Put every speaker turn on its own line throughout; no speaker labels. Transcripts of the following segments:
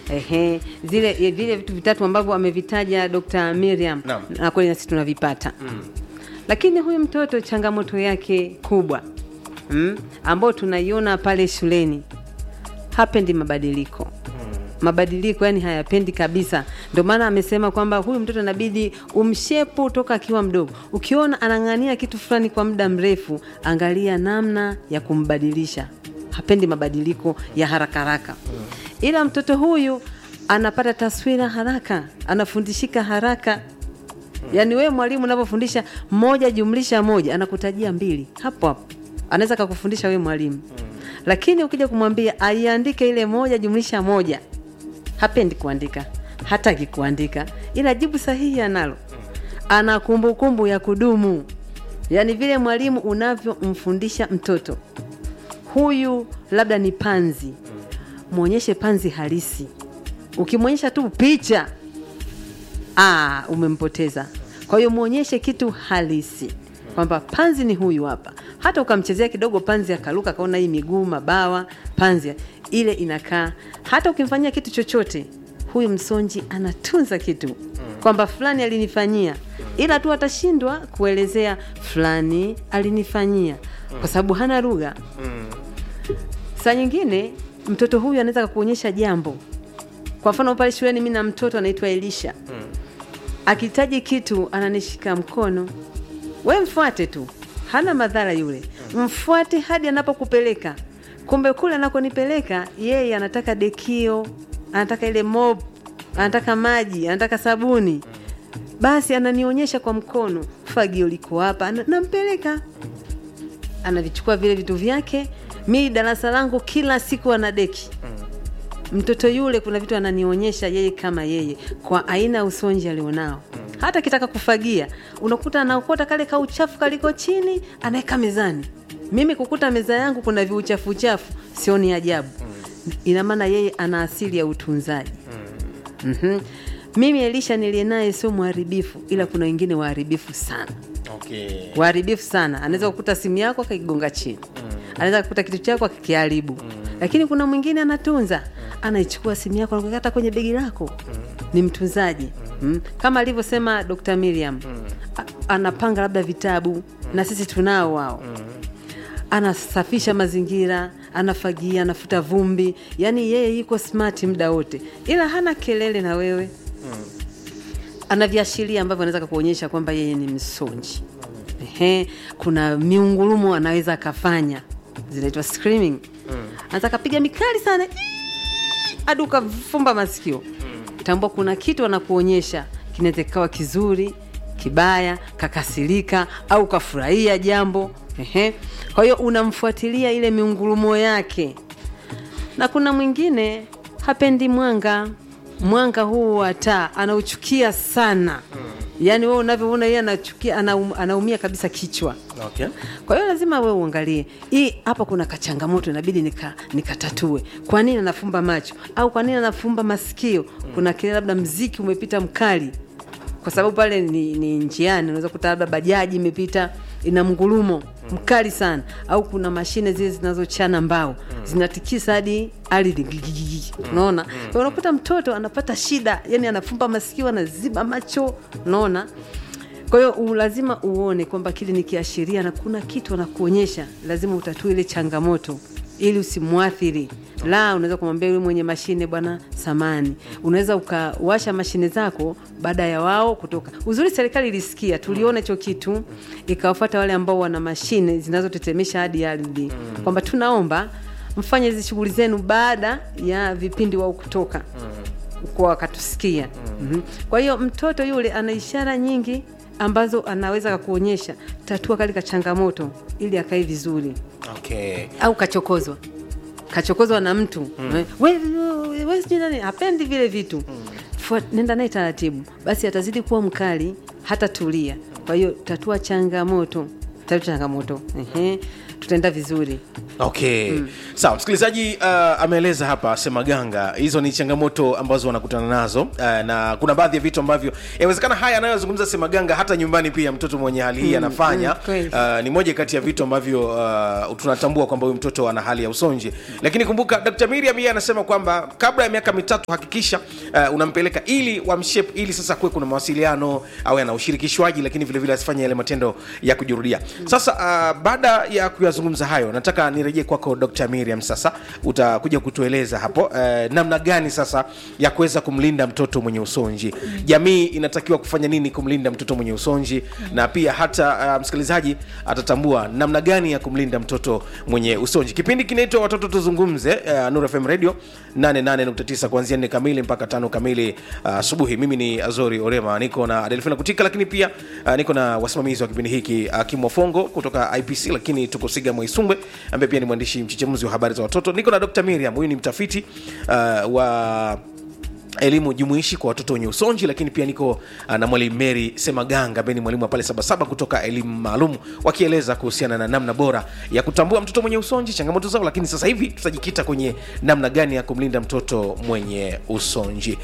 Ehe, zile vile vitu vitatu ambavyo amevitaja Dr. Miriam
Naam.
na kweli nasi tunavipata lakini huyu mtoto changamoto yake kubwa mm, ambayo tunaiona pale shuleni hapendi mabadiliko mabadiliko yani hayapendi kabisa ndio maana amesema kwamba huyu mtoto inabidi umshepu toka akiwa mdogo ukiona anang'ania kitu fulani kwa muda mrefu angalia namna ya kumbadilisha hapendi mabadiliko ya haraka haraka ila mtoto huyu anapata taswira haraka anafundishika haraka yaani wewe mwalimu unavyofundisha moja jumlisha moja anakutajia mbili hapo hapo anaweza kakufundisha wewe mwalimu lakini ukija kumwambia aiandike ile moja jumlisha moja hapendi kuandika hataki kuandika ila jibu sahihi analo ana kumbukumbu ya kudumu yaani vile mwalimu unavyomfundisha mtoto huyu labda ni panzi mwonyeshe panzi halisi ukimwonyesha tu picha ah, umempoteza kwa hiyo mwonyeshe kitu halisi kwamba panzi ni huyu hapa hata ukamchezea kidogo panzi akaruka akaona hii miguu mabawa panzi ile inakaa hata ukimfanyia kitu chochote huyu msonji anatunza kitu kwamba fulani alinifanyia ila tu atashindwa kuelezea fulani alinifanyia kwa sababu hana lugha saa nyingine mtoto huyu anaweza kakuonyesha jambo kwa mfano pale shuleni mi na mtoto anaitwa elisha akihitaji kitu ananishika mkono we mfuate tu hana madhara yule mfuate hadi anapokupeleka kumbe kule anakonipeleka yeye anataka dekio anataka ile mop anataka maji anataka sabuni basi ananionyesha kwa mkono fagio liko hapa ana- nampeleka anavichukua vile vitu vyake mi darasa langu kila siku ana deki mtoto yule kuna vitu ananionyesha yeye kama yeye kwa aina ya usonji alionao hata akitaka kufagia unakuta anaokota kale ka uchafu kaliko chini anaweka mezani mimi kukuta meza yangu kuna viuchafu uchafu sioni ajabu ina maana yeye ana asili ya utunzaji mm-hmm. mimi elisha niliye naye sio mharibifu ila kuna wengine waharibifu sana
okay.
waharibifu sana anaweza kukuta simu yako akakigonga chini anaweza kukuta kitu chako akikiharibu lakini kuna mwingine anatunza anaichukua simu yako anakata kwenye begi lako ni mtunzaji mm. kama alivyosema dr miriam A- anapanga labda vitabu na sisi tunao wao anasafisha mazingira anafagia anafuta vumbi yaani yeye yuko smart muda wote ila hana kelele na wewe ana viashiria ambavyo anaweza kukuonyesha kwamba yeye ni msonji Ehe, kuna miungurumo anaweza akafanya zinaitwa screaming anaweza akapiga mikali sana "Ii!" hadi ukafumba masikio tambua kuna kitu anakuonyesha kinaweza kikawa kizuri kibaya kakasirika au kafurahia jambo Ehe. kwa hiyo unamfuatilia ile miungurumo yake na kuna mwingine hapendi mwanga mwanga huu wa taa anauchukia sana yaani wewe unavyoona yeye anachukia anaum, anaumia kabisa kichwa
Okay.
kwa hiyo lazima wewe uangalie hii hapa kuna kachangamoto inabidi nika- nikatatue kwa nini anafumba macho au kwa nini anafumba masikio kuna kile labda mziki umepita mkali kwa sababu pale ni, ni njiani unaweza kuta labda bajaji imepita ina mngulumo mkali sana au kuna mashine zile zinazochana mbao zinatikisa hadi ardhi gigigigi. unaona Kwa hiyo unakuta mtoto anapata shida yani anafumba masikio anaziba macho unaona kwa hiyo u- lazima uone kwamba kile ni kiashiria na kuna kitu anakuonyesha lazima utatue ile changamoto ili usimwathiri la unaweza kumwambia yule mwenye mashine bwana samani unaweza ukawasha mashine zako baada ya wao kutoka uzuri serikali ilisikia tuliona hicho kitu ikawafata wale ambao wana mashine zinazotetemesha hadi ardhi kwamba tunaomba mfanye hizi shughuli zenu baada ya vipindi wao kutoka kwa wakatusikia mm-hmm. kwa hiyo mtoto yule ana ishara nyingi ambazo anaweza kakuonyesha tatua kale ka changamoto ili akae vizuri
Okay.
au kachokozwa kachokozwa na mtu mm. we, we, we sijui nani hapendi vile vitu mm. nenda naye taratibu basi atazidi kuwa mkali hata tulia kwa hiyo tatua changamoto tatu changamoto Ehe, tutaenda vizuri
okay sawa msikilizaji uh, ameeleza hapa semaganga hizo ni changamoto ambazo wanakutana nazo uh, na kuna baadhi ya vitu ambavyo inawezekana haya anayozungumza semaganga hata nyumbani pia mtoto mwenye hali hii anafanya
mm, kweli.
uh, ni moja kati ya vitu ambavyo uh, tunatambua kwamba huyu mtoto ana hali ya usonji lakini kumbuka dr miriam yeye anasema kwamba kabla ya miaka mitatu hakikisha uh, unampeleka ili wamshep ili sasa kuwe kuna mawasiliano au ana ushirikishwaji lakini vile vile asifanye yale matendo ya kujirudia sasa uh, baada ya kuyazungumza hayo nataka nirejee kwako dr miriam sasa utakuja kutueleza hapo uh, namna gani sasa ya kuweza kumlinda mtoto mwenye usonji jamii inatakiwa kufanya nini kumlinda mtoto mwenye usonji na pia hata uh, msikilizaji atatambua namna gani ya kumlinda mtoto mwenye usonji kipindi kinaitwa watoto tuzungumze uh, Nuru fm radio 88.9 kuanzia 4 kamili mpaka tano kamili asubuhi uh, mimi ni azori orema niko na delfina kutika lakini pia uh, niko na wasimamizi wa kipindi hiki uh, kimwafongo kutoka ipc lakini tuko siga mwaisumbwe ambaye pia ni mwandishi mchechemuzi wa habari za watoto niko na dr miriam huyu ni mtafiti uh, wa elimu jumuishi kwa watoto wenye usonji lakini pia niko uh, na mwalimu mary semaganga ambaye ni mwalimu wa pale sabasaba kutoka elimu maalum wakieleza kuhusiana na namna bora ya kutambua mtoto mwenye usonji changamoto zao lakini sasa hivi tutajikita kwenye namna gani ya kumlinda mtoto mwenye usonji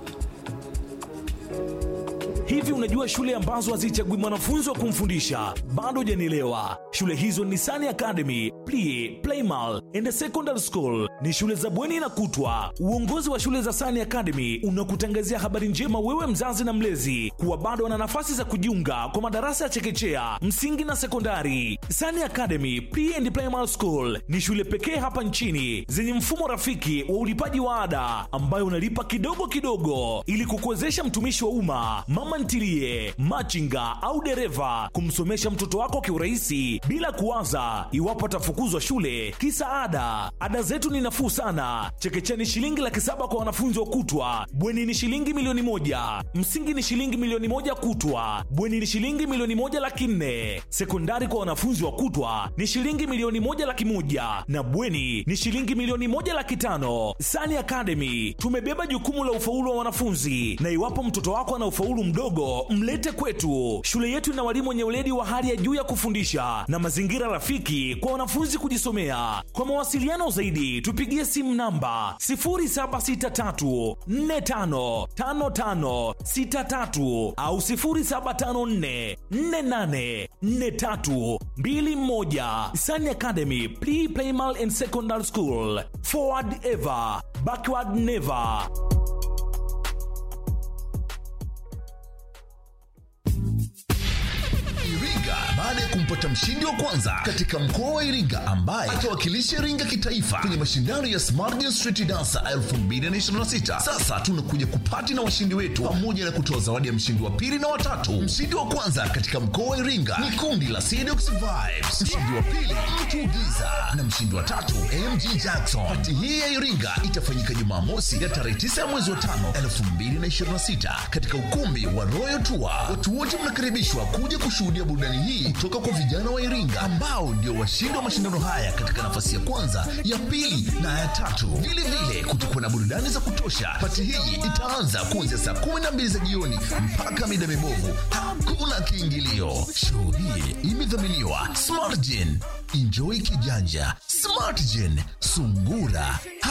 Hivi unajua shule ambazo hazichagui mwanafunzi wa kumfundisha? Bado hujanielewa. Shule hizo ni Sani Academy, Plie, Playmal and Secondary School. Ni shule za bweni na kutwa. Uongozi wa shule za Sani Academy unakutangazia habari njema wewe mzazi na mlezi kuwa bado wana nafasi za kujiunga kwa madarasa ya chekechea, msingi na sekondari. Sani Academy, Pre and Primary School ni shule pekee hapa nchini zenye mfumo rafiki wa ulipaji wa ada ambayo unalipa kidogo kidogo ili kukuwezesha mtumishi wa umma, mama ntilie, machinga au dereva kumsomesha mtoto wako kiurahisi bila kuwaza iwapo atafukuzwa shule kisa ada. Ada zetu ni nafuu sana. Chekechea ni shilingi laki saba kwa wanafunzi wa kutwa, bweni ni shilingi milioni moja, msingi ni shilingi milioni moja kutwa, bweni ni shilingi milioni moja laki nne, sekondari kwa wanafunzi wa kutwa ni shilingi milioni moja laki moja na bweni ni shilingi milioni moja laki tano. Sani Academy tumebeba jukumu la ufaulu wa wanafunzi, na iwapo mtoto wako ana ufaulu mdogo, mlete kwetu. Shule yetu ina walimu wenye weledi wa hali ya juu ya kufundisha na mazingira rafiki kwa wanafunzi kujisomea. Kwa mawasiliano zaidi, tupigie simu namba 0763455563 au 0754484321. Sani Academy Pre Primal and Secondary School. Forward ever, backward never.
Iringa baada ya kumpata mshindi wa kwanza katika mkoa wa Iringa ambaye atawakilisha Iringa kitaifa kwenye mashindano ya Smart Street Dancer 2026. Sasa tunakuja kupati na washindi wetu pamoja na kutoa zawadi ya mshindi wa pili na watatu. Mshindi wa kwanza katika mkoa wa Iringa ni kundi la Sedox Vibes, mshindi wa pili Mtu Giza na mshindi wa tatu MG Jackson. Pati hii ya Iringa itafanyika Jumamosi ya tarehe 9 ya mwezi wa 5 2026 katika ukumbi wa Royal Tour. Watu wote mnakaribishwa kuja kushuhudia burudani hii kutoka kwa vijana wa Iringa ambao ndio washindi wa mashindano haya katika nafasi ya kwanza, ya pili na ya tatu. Vile vile kutakuwa na burudani za kutosha. Pati hii itaanza kuanzia saa 12 za jioni mpaka mida mibovu. Hakuna kiingilio. Show hii imedhaminiwa Smartgen. Enjoy kijanja. Smartgen, sungura